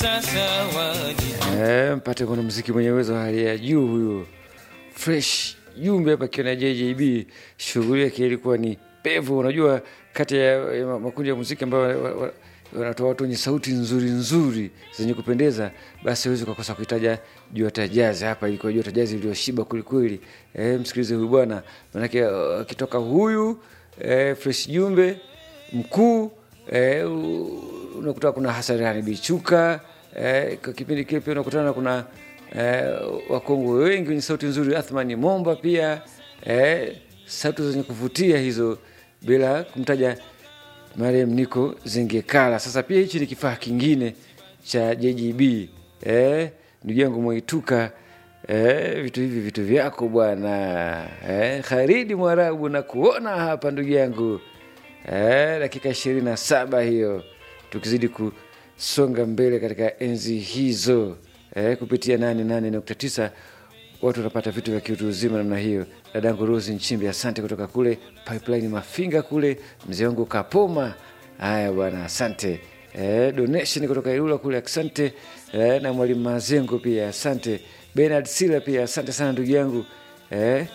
Eh, mpate kuna mziki mwenye uwezo wa hali ya juu huyo fresh jumbe hapa akiwa na JJB. Shughuli yake ilikuwa ni pevu. Unajua, kati ya ya makundi ya muziki ambayo wa- wa- wanatoa watu wenye sauti nzuri nzuri zenye kupendeza, basi huwezi ukakosa kuitaja Juata Jazz. Hapa ilikuwa Juata Jazz iliyoshiba kwelikweli. Eh, msikilize huyu bwana, manake uh, akitoka huyu eh, fresh jumbe mkuu eh, u- unakuta kuna Hassan Bichuka eh, kwa kipindi kile pia unakutana kuna eh, wakongwe wengi wenye sauti nzuri, Athmani Momba pia eh, sauti zenye kuvutia hizo, bila kumtaja marehemu Niko Zengekala. Sasa pia hichi ni kifaa kingine cha JGB eh, ndugu yangu Mwaituka eh, vitu hivi vitu vyako bwana eh, Kharidi Mwarabu na kuona hapa ndugu yangu eh, dakika ishirini na saba hiyo tukizidi kusonga mbele katika enzi hizo eh, kupitia nane nane nukta tisa watu wanapata vitu vya kiutu uzima namna hiyo. Dadangu Rosi Nchimbi, asante kutoka kule Pipeline Mafinga kule, mzee wangu Kapoma. Haya bwana, asante eh, donation kutoka Ilula kule, asante eh, na mwalimu Mazengo pia asante, Bernard Sila pia asante sana ndugu yangu eh,